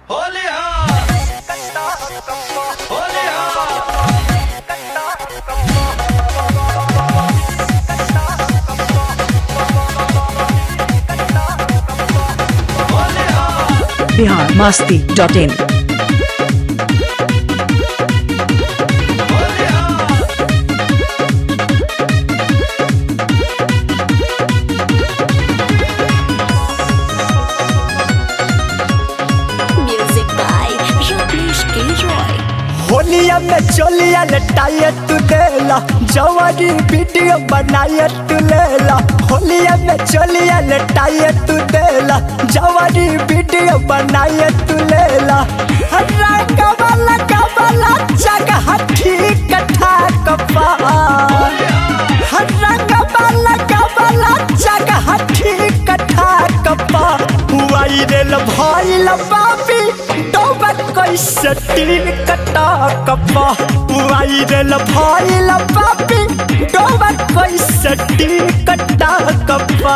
Bihar Masti dot in Music by Ramesh Gilroy. होलिया में चोलिया लटाइए तू देला जवानी वीडियो बनाइए तू लेला होलिया में चोलिया लटाइए तू देला जवानी वीडियो बनाइए तू लेला हर्रा कबला कबला जगह ठीक ठाक पा हर्रा कबला कबला जगह ठीक ठाक पा वायरल भइल बाबी डोबा कैसे टिक टाक पा वायरल भइल बाबी डोबा कैसे टिक टाक पा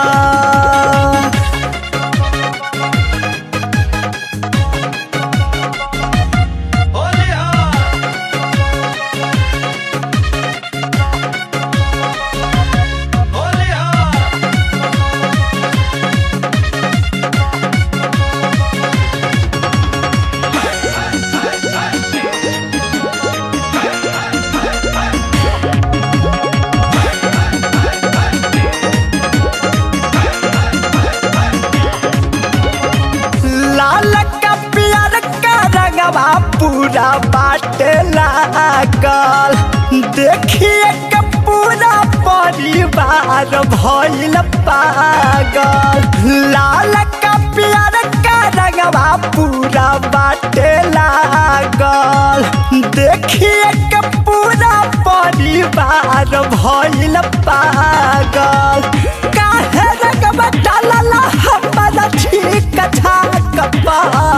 लाल का प्यार का रंगवा पूरा बाटे लागल देखिए के पूरा परिवार भइल पागल लाल का प्यार का रंगवा पूरा बाटे लागल देखिए के पूरा परिवार भइल पागल काहे रंगवा डालला हमरा ठीक ठाक पा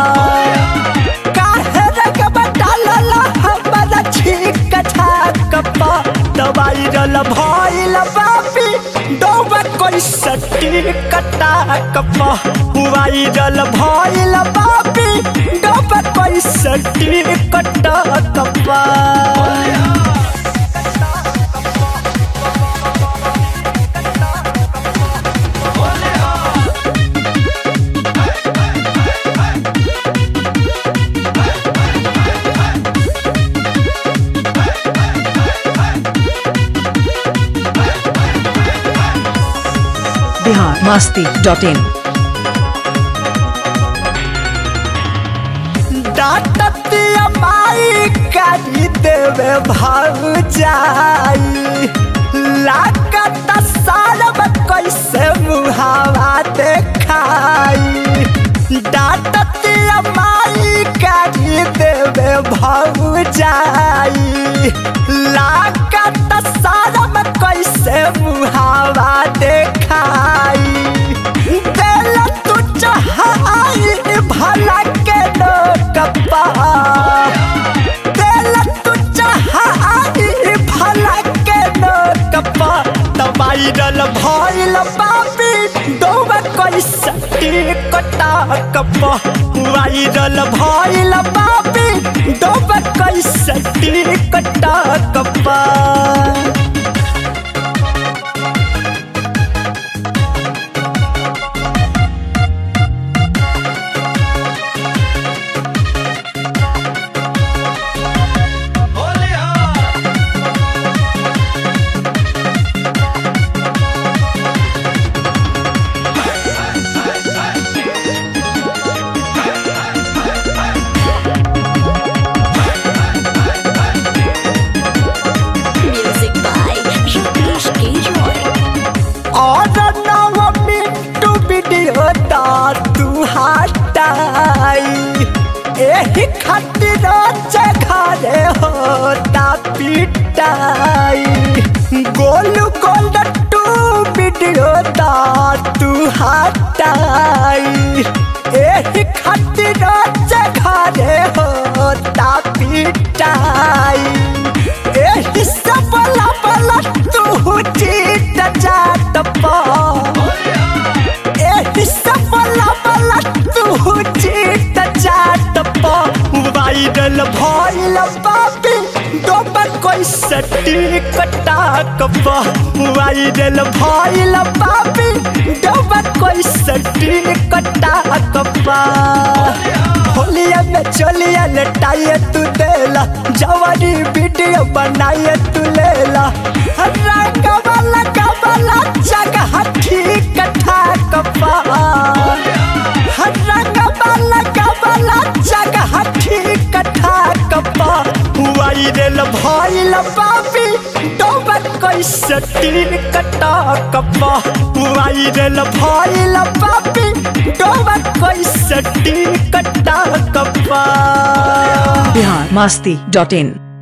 काहे रंगवा डालला हमरा ठीक ठाक पा दवाई रल भइल बापी डोबा कैसे टिक टाक पा वायरल भइल बापी डोबा कैसे टिक टाक पा बिहार मास्ती डॉट इन डांटतिया माई करी देवे भाग जाई लागत सारब कैसे मुहावा देखाई डांटतिया माई करी देवे भाग जाई लागत सारब कैसे मुहावा देखाई दिल तू चाहाई भला के लोग पा दिल तू चाहाई भला के लोग पा दवाई रल भइल बाबी डोबा कैसे टिक टाक पा वायरल भइल बाबी डोबा कैसे टिक टाक पा Music by Ramesh Gilroy. और नव मिनटू वीडियो दा तू हटाई एही खातिर जघरे होता पिटाई गोलू गोल टू वीडियो दा तू हटाई एही खातिर जघरे होता पिटाई एही सब बला बला तू चीट जाट पा एही सब बला बला तू चीट जाट कैसे टिकटा कपा वायरल भइल बाबी डबा कैसे टिकटा कपा होलिया में चलिया लटाइए तू देला जवानी वीडियो बनाइए तू लेला रंगवाला कबला जगह ठीक ठाक पा रंगवाला कबला जगह ठीक ठाक पा वायरल भइल बाबी डोबर कैसे टिक टाक पा वायरल भइल बाबी डोबर कैसे टिक टाक पा बिहार मस्ती डॉट इन